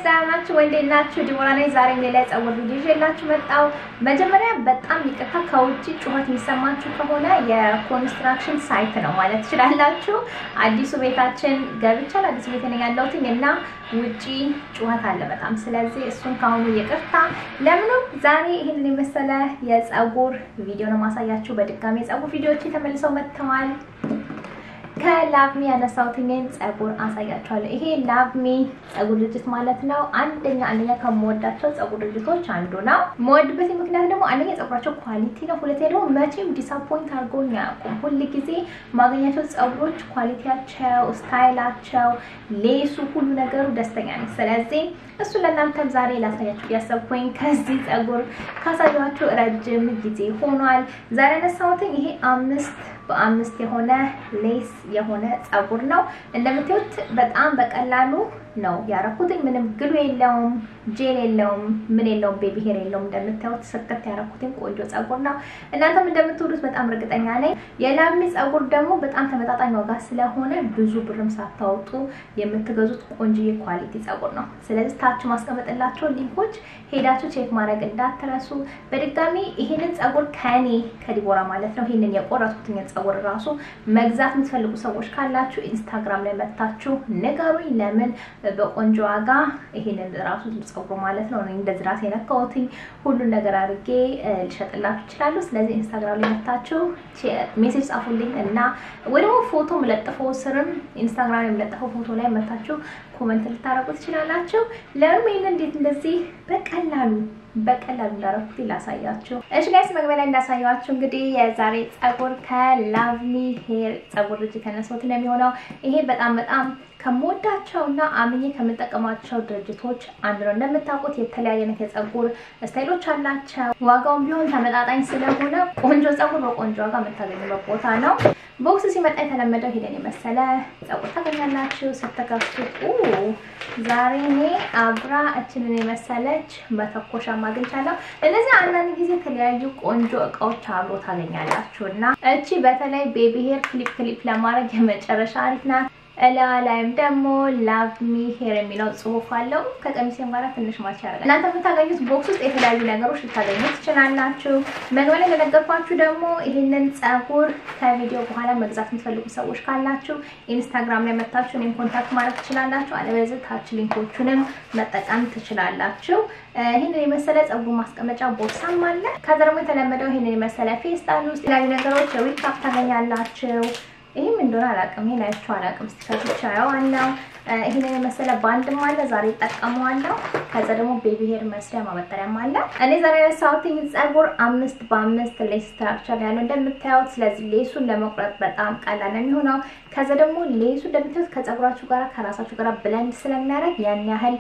ደህና ናችሁ ወይ? እንዴት ናችሁ? ዲቦራ ነኝ። ዛሬም ሌላ የፀጉር ቪዲዮ ይዤላችሁ መጣሁ። መጀመሪያ በጣም ይቅርታ፣ ከውጭ ጩኸት የሚሰማችሁ ከሆነ የኮንስትራክሽን ሳይት ነው ማለት ትችላላችሁ። አዲሱ ቤታችን ገብቻል። አዲሱ ቤት ነኝ ያለሁት እና ውጪ ጩኸት አለ በጣም። ስለዚህ እሱን ከአሁኑ ይቅርታ። ለምንም ዛሬ ይህንን የመሰለ የፀጉር ቪዲዮ ነው ማሳያችሁ። በድጋሚ የፀጉር ቪዲዮዎች ተመልሰው መጥተዋል። ከላቭሚ ያነሳሁትኝን ፀጉር አሳያችኋለሁ። ይሄ ላቭሚ ፀጉር ድርጅት ማለት ነው። አንደኛ አንደኛ ከምወዳቸው ፀጉር ድርጅቶች አንዱ ነው። መወድበት ምክንያት ደግሞ አንደኛ ፀጉራቸው ኳሊቲ ነው። ሁለተኛ ደግሞ መቼም ዲስአፖይንት አድርጎኝ አያውቁም። ሁል ጊዜ ማገኛቸው ፀጉሮች ኳሊቲያቸው፣ ስታይላቸው፣ ሌሱ፣ ሁሉ ነገሩ ደስተኛ ነኝ። ስለዚህ እሱ ለእናንተም ዛሬ ላሳያችሁ እያሰብኩኝ ከዚህ ፀጉር ካሳያችሁ ረጅም ጊዜ ሆኗል። ዛሬ ያነሳሁትኝ ይሄ አምስት በአምስት የሆነ ሌስ የሆነ ፀጉር ነው። እንደምታዩት በጣም በቀላሉ ነው ያረኩትኝ። ምንም ግሉ የለውም፣ ጄል የለውም፣ ምን የለውም፣ ቤቢ ሄር የለውም። እንደምታዩት ስክት ያረኩትኝ ቆንጆ ፀጉር ነው። እናንተም እንደምትወዱት በጣም እርግጠኛ ነኝ። የላሚ ፀጉር ደግሞ በጣም ተመጣጣኝ ዋጋ ስለሆነ ብዙ ብርም ሳታወጡ የምትገዙት ቆንጆ ኳሊቲ ፀጉር ነው። ስለዚህ ታች ማስቀመጥላቸው ሊንኮች ሄዳችሁ ቼክ ማድረግ እንዳትረሱ። በድጋሚ ይሄንን ፀጉር ከኔ ከዲቦራ ማለት ነው ይሄንን የቆረጥኩትኝ ፀጉር ራሱ መግዛት የምትፈልጉ ሰዎች ካላችሁ ኢንስታግራም ላይ መታችሁ ንገሩኝ። ለምን በቆንጆ ዋጋ ይሄንን ራሱ ፀጉር ማለት ነው እንደዚህ ራሴ የነካሁትኝ ሁሉን ነገር አድርጌ ልሸጥላችሁ ይችላሉ። ስለዚህ ኢንስታግራም ላይ መታችሁ ሜሴጅ ጻፉልኝ እና ወይ ደግሞ ፎቶ መለጥፈው ስርም ኢንስታግራም የምለጥፈው ፎቶ ላይ መታችሁ ኮመንት ልታረጉ ትችላላችሁ። ለምን ይሄን እንዴት እንደዚህ በቀላሉ በቀላሉ እንዳረኩት ላሳያችሁ። እሺ ጋይስ መግቢያ ላይ እንዳሳያችሁ እንግዲህ የዛሬ ፀጉር ከላቭሚ ሄር ፀጉር ልጅ ከነሱት ነው የሚሆነው። ይሄ በጣም በጣም ከምወዳቸው እና አምኜ ከምጠቀማቸው ድርጅቶች አንዱ ነው። እንደምታውቁት የተለያየ አይነት የፀጉር ስታይሎች አላቸው። ዋጋውን ቢሆን ተመጣጣኝ ስለሆነ ቆንጆ ፀጉር በቆንጆ ዋጋ የምታገኙበት ቦታ ነው። ቦክስ ሲመጣ የተለመደው ሄደን የመሰለ ፀጉር ታገኛላችሁ። ስትከፍቱት ዛሬ እኔ አብራ እችንን የመሰለች መተኮሻ አግኝቻለሁ። እነዚህ አንዳንድ ጊዜ የተለያዩ ቆንጆ እቃዎች አብሮ ታገኛላችሁ እና እቺ በተለይ ቤቢ ሄር ክሊፕ ክሊፕ ለማድረግ የመጨረሻ አሪፍ ናት። እላዋ ላይም ደግሞ ላቭ ሚ ሄር የሚለው ጽሁፍ አለው። ከቀሚሴም ጋር ትንሽ ማች ያደርጋል። እናንተ የምታገኙት ቦክስ ውስጥ የተለያዩ ነገሮች ልታገኙ ትችላላችሁ። መግቢያ ላይ እንደነገርኳችሁ ደግሞ ይህንን ፀጉር ከቪዲዮ በኋላ መግዛት የምትፈልጉ ሰዎች ካላችሁ ኢንስታግራም ላይ መታችሁ እኔም ኮንታክት ማድረግ ትችላላችሁ። አለበለዚያ ታች ሊንኮቹንም መጠቀም ትችላላችሁ። ይህንን የመሰለ ፀጉር ማስቀመጫ ቦርሳም አለ። ከዛ ደግሞ የተለመደው ይህንን የመሰለ ፌስታል ውስጥ የተለያዩ ነገሮች የዊል ካፕ ታገኛላችሁ። ይህም እንደሆነ አላውቅም። ይሄን አይቼው አላውቅም። ስቲከር ብቻ ያዋናው ይሄንን የመሰለ ባንድም አለ። ዛሬ እጠቀመዋለሁ። ከዛ ደግሞ ቤቢ ሄር መስሪያ ማበጠሪያም አለ። እኔ ዛሬ ያነሳሁት ፀጉር አምስት በአምስት ሌስ ስትራክቸር ያለው እንደምታዩት። ስለዚህ ሌሱን ለመቁረጥ በጣም ቀላል ነው የሚሆነው። ከዛ ደግሞ ሌሱ እንደምታዩት ከፀጉራችሁ ጋር ከራሳችሁ ጋር ብለንድ ስለሚያደርግ ያን ያህል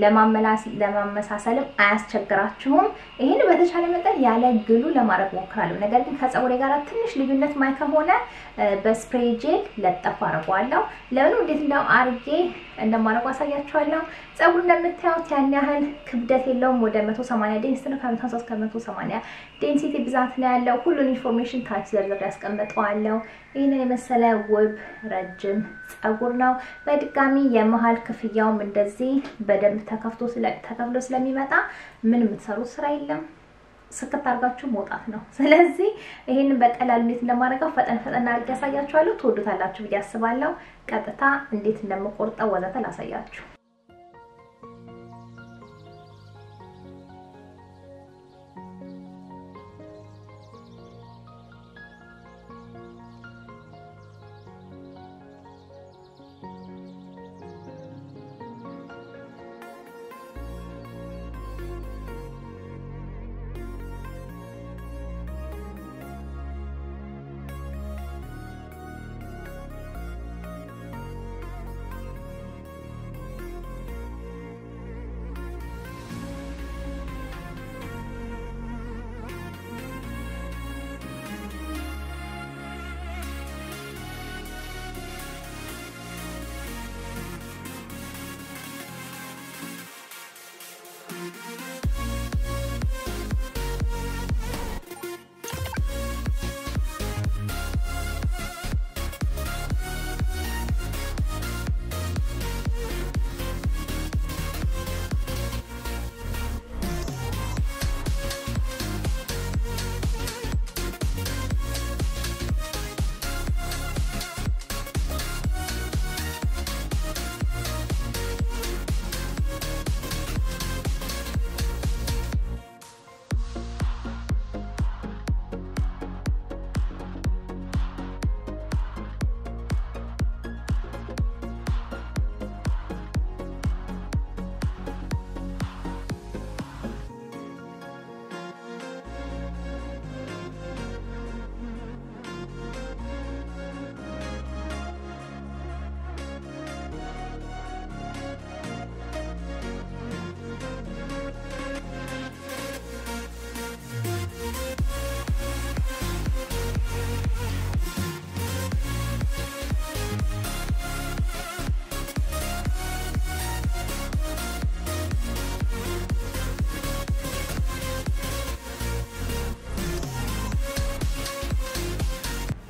ለማመሳሰልም አያስቸግራችሁም። ይህን በተቻለ መጠን ያለ ግሉ ለማድረግ ሞክራለሁ። ነገር ግን ከፀጉሬ ጋር ትንሽ ልዩነት ማይ ከሆነ በስፕሬይ ጄል ለጠፉ አድርገዋለሁ። ለምንም እንዴት እንደው አርጌ እንደማድረጉ አሳያችኋለሁ። ፀጉር እንደምታዩት ያን ያህል ክብደት የለውም። ወደ 180 ዴንሲቲ ነው። ከ150 እስከ 180 ዴንሲቲ ብዛት ነው ያለው። ሁሉን ኢንፎርሜሽን ታች ዘርዘር ያስቀምጠዋለሁ። ይህንን የመሰለ ውብ ረጅም ፀጉር ነው። በድጋሚ የመሀል ክፍያውም እንደዚህ በደንብ ተከፍቶ ተከፍሎ ስለሚመጣ ምን የምትሰሩት ስራ የለም ስክት አድርጋችሁ መውጣት ነው። ስለዚህ ይሄንን በቀላሉ እንዴት እንደማደርገው ፈጠን ፈጠን አድርጌ ያሳያችኋለሁ። ትወዱታላችሁ ብዬ አስባለሁ። ቀጥታ እንዴት እንደምቆርጠው ወዘተ ላሳያችሁ።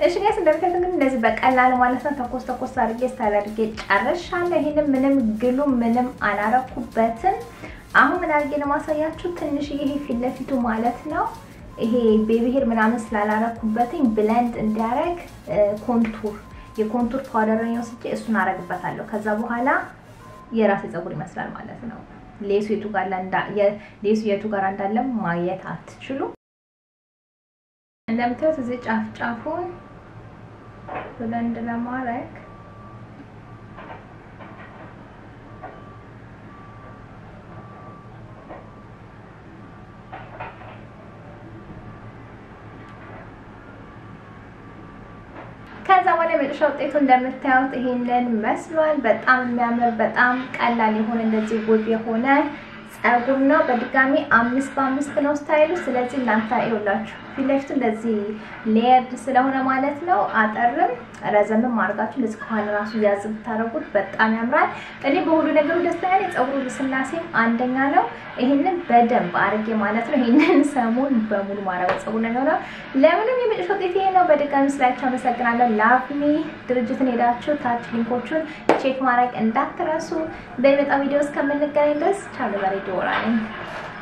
እሺ ጋይስ እንደምታዩት እንግዲህ እንደዚህ በቀላል ማለት ነው ተኮስ ተኮስ አድርጌ ስታይል አድርጌ ጨርሻለሁ። ይሄንን ምንም ግሉ ምንም አላረኩበትም። አሁን ምን አድርጌ ነው ማሳያችሁ? ትንሽ ይሄ ፊት ለፊቱ ማለት ነው ይሄ ቤቢሄር ምናምን ስላላረኩበትኝ ብለንድ እንዲያረግ ኮንቱር የኮንቱር ፓውደር ነው ወስጄ እሱን አረግበታለሁ። ከዛ በኋላ የራሴ ፀጉር ይመስላል ማለት ነው። ሌሱ የቱ ጋር እንዳ ሌሱ የቱ ጋር እንዳለ ማየት አትችሉ። እንደምታዩት እዚህ ጫፍ ጫፉን ብለንድ ለማድረግ ከዛ በኋላ የመጨረሻ ውጤቱ እንደምታዩት ይሄንን መስሏል። በጣም የሚያምር በጣም ቀላል የሆነ እንደዚህ ውብ የሆነ ጸጉር ነው። በድጋሚ አምስት በአምስት ነው ስታይሉ። ስለዚህ እናንተ ይኸውላችሁ ፊት ለፊቱ እንደዚህ ሌየርድ ስለሆነ ማለት ነው አጠርም ረዘምም አድርጋችሁ እንደዚህ ከኋላ ራሱ ያዝ ብታደርጉት በጣም ያምራል። እኔ በሁሉ ነገሩ ደስተኛ ነኝ። ጸጉሩ ልስላሴም አንደኛ ነው። ይህንን በደንብ አድርጌ ማለት ነው ይህንን ሰሞን በሙሉ ማረገው ጸጉር ነው የሚሆነው። ለምንም የመጨረሻ ውጤት ይሄ ነው። በድጋሚ ስላችሁ አመሰግናለሁ። ላቭሚ ድርጅትን ሄዳችሁ ታች ሊንኮቹን ቼክ ማድረግ እንዳትረሱ። በሚመጣው ቪዲዮ እስከምንገናኝ ድረስ ቻሉ። በሬዲዮ